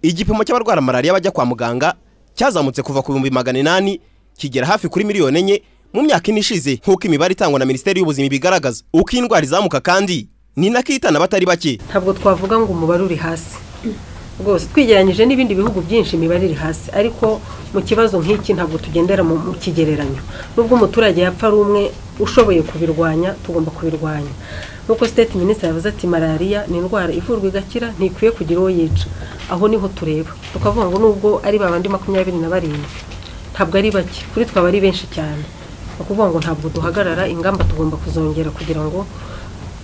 igipimo cy'abarwara malariya bajya kwa muganga cyazamutse kuva ku bihumbi magana inani kigera hafi kuri miliyoni enye mu myaka ine ishize nk'uko imibare itangwa na minisiteri y'ubuzima ibigaragaza uko indwara izamuka kandi ni nako ihitana abatari bake ntabwo twavuga ngo umubare uri hasi rwose twigereranyije n'ibindi bihugu byinshi imibare iri hasi ariko mu kibazo nk'iki ntabwo tugendera mu mu kigereranyo nubwo umuturage yapfa ari umwe ushoboye kubirwanya tugomba kubirwanya nk'uko state minisitiri yavuze ati malariya ni indwara ivurwa igakira ntikwiye kugira uwo yica aho niho tureba tukavuga ngo nubwo ari ba bandi makumyabiri na barindwi ntabwo ari bake kuri twaba ari benshi cyane ni ukuvuga ngo ntabwo duhagarara ingamba tugomba kuzongera kugira ngo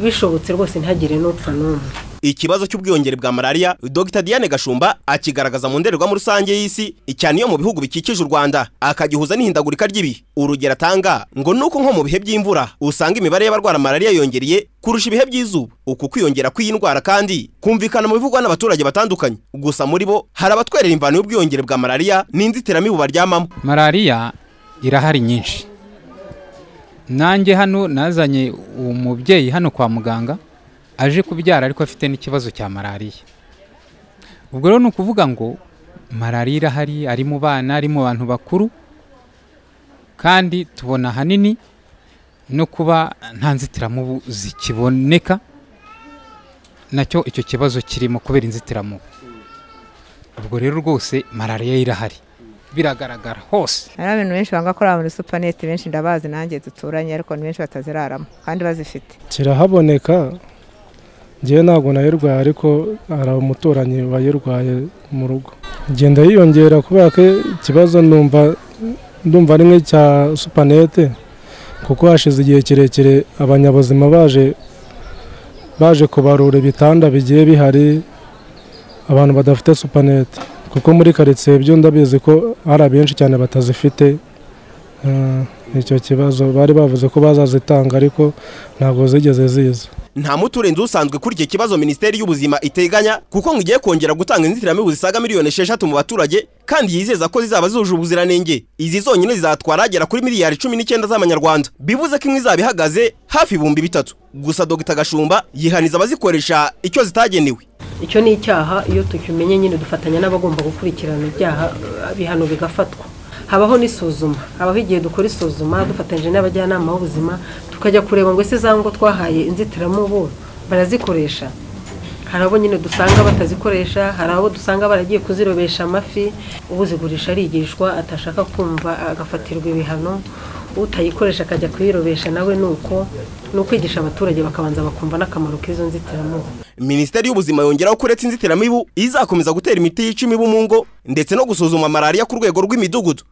bishobotse rwose ntihagire n'upfa n'umwe ikibazo cy'ubwiyongere bwa malariya dr diane gashumba akigaragaza mu ndorerwamo rusange y'isi cyane iyo mu bihugu bikikije u rwanda akagihuza n'ihindagurika ry'ibihe urugero atanga ngo nuko nko mu bihe by'imvura usanga imibare y'abarwara malariya yongereye kurusha ibihe by'izuba uku kwiyongera kw'iyi ndwara kandi kumvikana mu bivugwa n'abaturage batandukanye gusa muri bo hari abatwerera imvano y'ubwiyongere bwa malariya n'inzitiramibu baryamamo malariya irahari nyinshi nanjye hano nazanye umubyeyi hano kwa muganga aje kubyara ariko afite n'ikibazo cya malariya ubwo rero ni ukuvuga ngo malariya irahari ari mu bana ari mu bantu bakuru kandi tubona ahanini no kuba nta nzitiramubu zikiboneka nacyo icyo kibazo kirimo kubera inzitiramubu ubwo rero rwose malariya irahari biragaragara hose hari abantu benshi banga bakorera muri supanete benshi ndabazi nanjye duturanye ariko ni benshi bataziraramo kandi bazifite kirahaboneka ngewe ntabwo nayirwaye ariko hari umuturanyi wayirwaye mu rugo igenda yiyongera kubera ko ikibazo numva ndumva ari nk'icya supanete kuko hashize igihe kirekire abanyabuzima baje baje kubarura ibitanda bigiye bihari abantu badafite supanete kuko muri karitsiye byo ndabizi ko hari abenshi cyane batazifite eh, icyo kibazo bari bavuze ko bazazitanga ariko ntabwo zigeze ziza nta muturenze usanzwe kuri iki kibazo minisiteri y'ubuzima iteganya kuko ngo igiye kongera gutanga inzitiramibu zisaga miliyoni esheshatu mu baturage kandi yizeza ko zizaba zujuje ubuziranenge izi zonyine zizatwara agera kuri miliyari cumi n'icyenda z'amanyarwanda bivuze ko imwe izaba ihagaze hafi ibihumbi bitatu gusa dogita gashumba yihaniza abazikoresha icyo zitagenewe icyo ni icyaha iyo tukimenye nyine dufatanya n'abagomba gukurikirana ibyaha eh, ibihano bigafatwa habaho n'isuzuma habaho igihe dukora isuzuma dufatanyije n'abajyanama b'ubuzima tukajya kureba ngo ese za ngo twahaye inzitiramubu barazikoresha hari abo nyine dusanga batazikoresha hari abo dusanga baragiye kuzirobesha amafi uzigurisha arigishwa atashaka kumva agafatirwa ibihano utayikoresha akajya kuyirobesha nawe ni uko ni ukwigisha abaturage bakabanza bakumva n'akamaro k'izo nzitiramubu minisiteri y'ubuzima yongeraho ko uretse inzitiramibu izakomeza gutera imiti yica imibu mu ngo ndetse no gusuzuma malariya ku rwego rw'imidugudu